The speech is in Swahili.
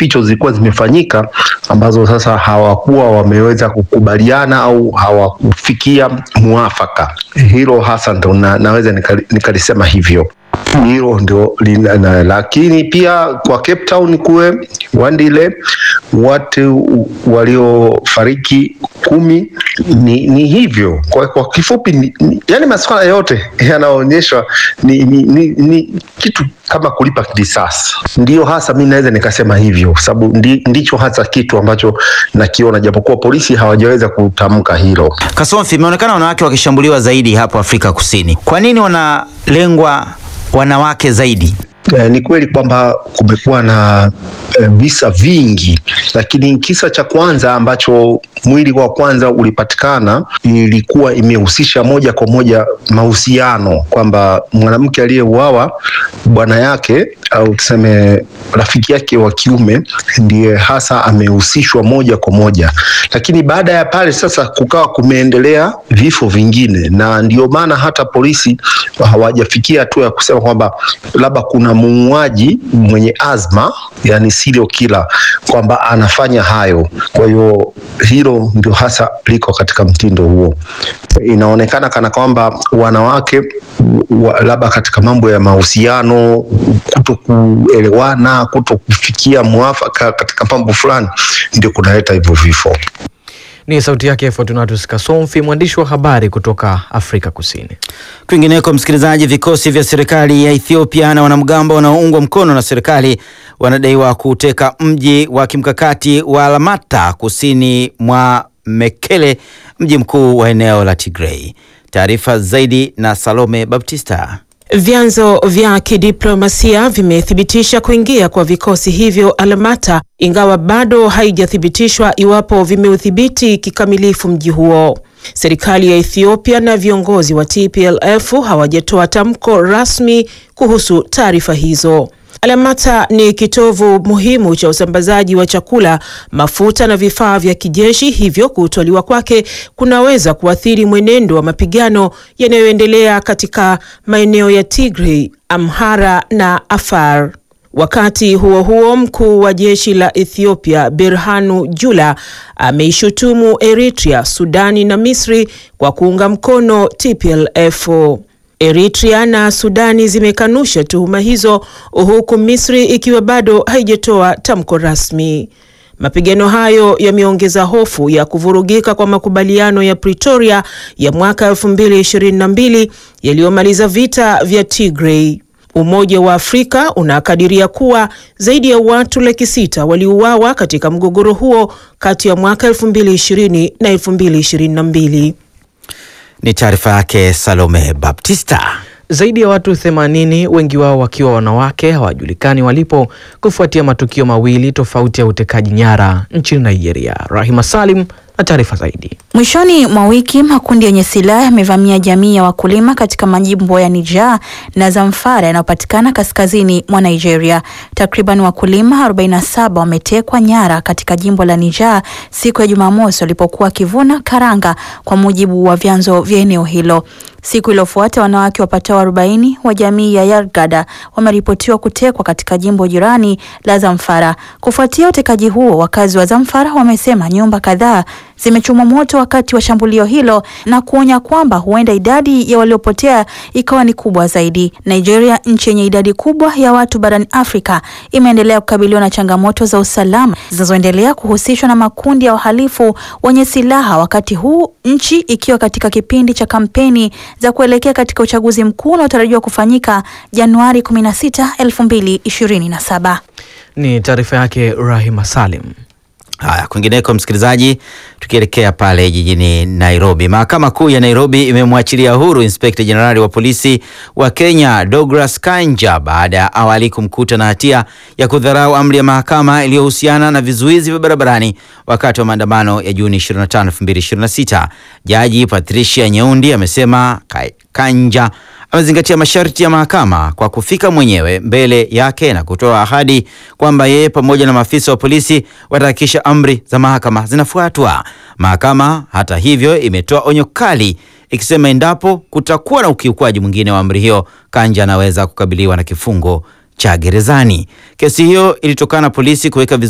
kificho zilikuwa zimefanyika ambazo sasa hawakuwa wameweza kukubaliana au hawakufikia muafaka. Hilo hasa ndo na, naweza nikali- nikalisema hivyo hilo ndio lina- na- lakini pia kwa Cape Town kuwe Wandile watu waliofariki kumi ni, ni hivyo kwa, kwa kifupi ni, ni, yani masuala yote yanaonyeshwa ni, ni, ni, ni kitu kama kulipa kisasi. Ndio hasa mi naweza nikasema hivyo, kwa sababu ndi, ndicho hasa kitu ambacho nakiona, japokuwa polisi hawajaweza kutamka hilo. Kasomfi, imeonekana wanawake wakishambuliwa zaidi hapo Afrika Kusini. Kwa nini wanalengwa wanawake zaidi? Eh, ni kweli kwamba kumekuwa na eh, visa vingi, lakini kisa cha kwanza ambacho mwili wa kwanza ulipatikana ilikuwa imehusisha moja kwa moja mahusiano, kwamba mwanamke aliyeuawa bwana yake au tuseme rafiki yake wa kiume ndiye hasa amehusishwa moja kwa moja, lakini baada ya pale sasa kukawa kumeendelea vifo vingine, na ndio maana hata polisi hawajafikia hatua ya kusema kwamba labda kuna muuaji mwenye azma, yani serial killer, kwamba anafanya hayo. Kwa hiyo hilo ndio hasa liko katika mtindo huo. Inaonekana kana kwamba wanawake wa, labda katika mambo ya mahusiano, kuto kuelewana, kuto kufikia mwafaka katika mambo fulani, ndio kunaleta hivyo vifo. Ni sauti yake Fortunatus Kasomfi, mwandishi wa habari kutoka Afrika Kusini. Kwingineko, msikilizaji, vikosi vya serikali ya Ethiopia na wanamgambo wanaoungwa mkono na serikali wanadaiwa kuteka mji wa kimkakati wa Alamata kusini mwa Mekele, mji mkuu wa eneo la Tigray. Taarifa zaidi na Salome Baptista. Vyanzo vya kidiplomasia vimethibitisha kuingia kwa vikosi hivyo Alamata, ingawa bado haijathibitishwa iwapo vimeudhibiti kikamilifu mji huo. Serikali ya Ethiopia na viongozi wa TPLF hawajatoa tamko rasmi kuhusu taarifa hizo. Alamata ni kitovu muhimu cha usambazaji wa chakula, mafuta na vifaa vya kijeshi, hivyo kutwaliwa kwake kunaweza kuathiri mwenendo wa mapigano yanayoendelea katika maeneo ya Tigray, Amhara na Afar. Wakati huo huo, mkuu wa jeshi la Ethiopia Berhanu Jula ameishutumu Eritrea, Sudani na Misri kwa kuunga mkono TPLF. Eritrea na Sudani zimekanusha tuhuma hizo huku Misri ikiwa bado haijatoa tamko rasmi. Mapigano hayo yameongeza hofu ya kuvurugika kwa makubaliano ya Pretoria ya mwaka 2022 yaliyomaliza vita vya Tigray. Umoja wa Afrika unakadiria kuwa zaidi ya watu laki sita waliuawa katika mgogoro huo kati ya mwaka 2020 na 2022. Ni taarifa yake Salome Baptista. Zaidi ya watu 80 wengi wao wakiwa wanawake hawajulikani walipo kufuatia matukio mawili tofauti ya utekaji nyara nchini Nigeria. Rahima Salim na taarifa zaidi. Mwishoni mwa wiki makundi yenye silaha yamevamia jamii ya wakulima katika majimbo ya Niger na Zamfara yanayopatikana kaskazini mwa Nigeria. Takriban wakulima 47 wametekwa nyara katika jimbo la Niger siku ya Jumamosi walipokuwa wakivuna karanga, kwa mujibu wa vyanzo vya eneo hilo. Siku iliyofuata wanawake wapatao 40 wa jamii ya Yargada wameripotiwa kutekwa katika jimbo jirani la Zamfara. Kufuatia utekaji huo, wakazi wa Zamfara wamesema nyumba kadhaa zimechomwa moto wakati wa shambulio hilo na kuonya kwamba huenda idadi ya waliopotea ikawa ni kubwa zaidi. Nigeria, nchi yenye idadi kubwa ya watu barani Afrika, imeendelea kukabiliwa na changamoto za usalama zinazoendelea kuhusishwa na makundi ya wahalifu wenye silaha, wakati huu nchi ikiwa katika kipindi cha kampeni za kuelekea katika uchaguzi mkuu unaotarajiwa kufanyika Januari 16, 2027. Ni taarifa yake Rahima Salim. Haya, kwingineko msikilizaji, tukielekea pale jijini Nairobi, mahakama kuu ya Nairobi imemwachilia huru inspekta jenerali wa polisi wa Kenya Douglas Kanja baada ya awali kumkuta na hatia ya kudharau amri ya mahakama iliyohusiana na vizuizi vya barabarani wakati wa maandamano ya Juni 25, 2026. Jaji Patricia Nyeundi amesema Kanja amezingatia masharti ya mahakama kwa kufika mwenyewe mbele yake na kutoa ahadi kwamba yeye pamoja na maafisa wa polisi watahakikisha amri za mahakama zinafuatwa. Mahakama hata hivyo imetoa onyo kali ikisema endapo kutakuwa na ukiukwaji mwingine wa amri hiyo, Kanja anaweza kukabiliwa na kifungo cha gerezani. Kesi hiyo ilitokana na polisi kuweka